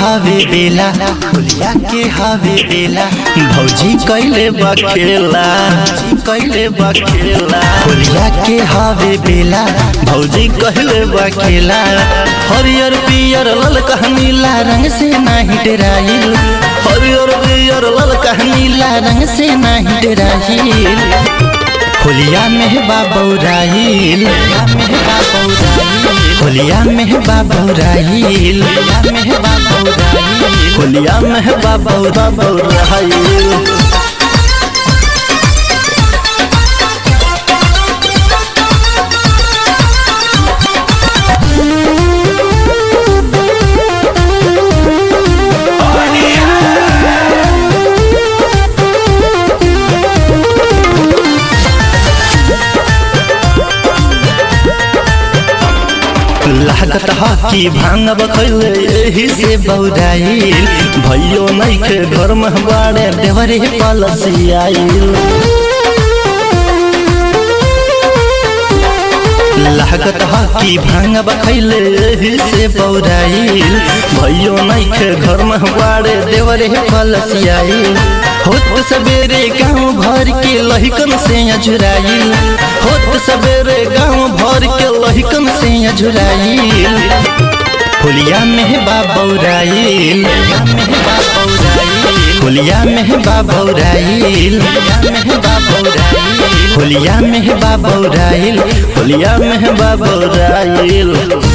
हावे बेला होलिया के हावे बेला भौजी कैले बखेला कैले बखेला होलिया के हावे बेला भौजी कहले बखेला हरियर पियर ललका नीला रंग से नाही डराइल हरियर पियर ललका नीला रंग से नाही डराइल होलिया में बाबौराइल होलिया में बाबौराइल होलिया में बाबौराइल लागत ह कि भांग बखैले एही से बौराइल भैयो नैखे घर में बाड़े देवरे पलसियाइल लागत ह कि भांग बखैले एही से बौराइल भैयो नैखे घर में बाड़े देवरे पलसियाइल होत सवेरे गांव भर के लहिकन से अझुराइल होत सवेरे गांव भर के लहिकन से अझुराइल होलिया में बाबौराइल होलिया में बाबौराइल होलिया में बाबौराइल होलिया में बाबौराइल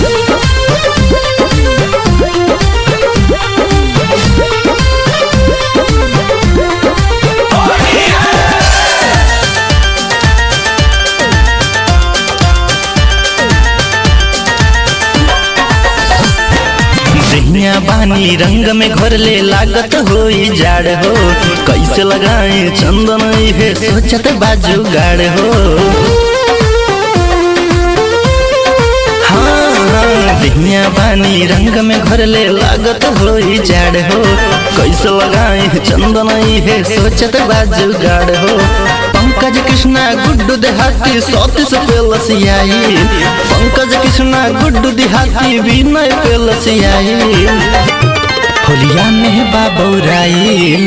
दहिया बानी रंग में घोरले लागत होई जाड़ हो कैसे लगाए चंदन हे सोचत बाजू गाड़ हो हाँ, दहिया बानी रंग में घोरले लागत होई जाड़ हो कैसे लगाए चंदन हे सोचत बाजू गाड़ हो पंकज कृष्णा गुड्डू देहाती सौतीस पे लसियाई पंकज कृष्णा गुड्डू देहाती विनय पे लसियाई होलिया में बाबौराइल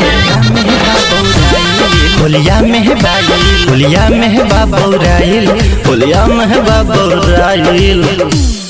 होलिया में बाई होलिया में बाबौराइल होलिया में बाबौराइल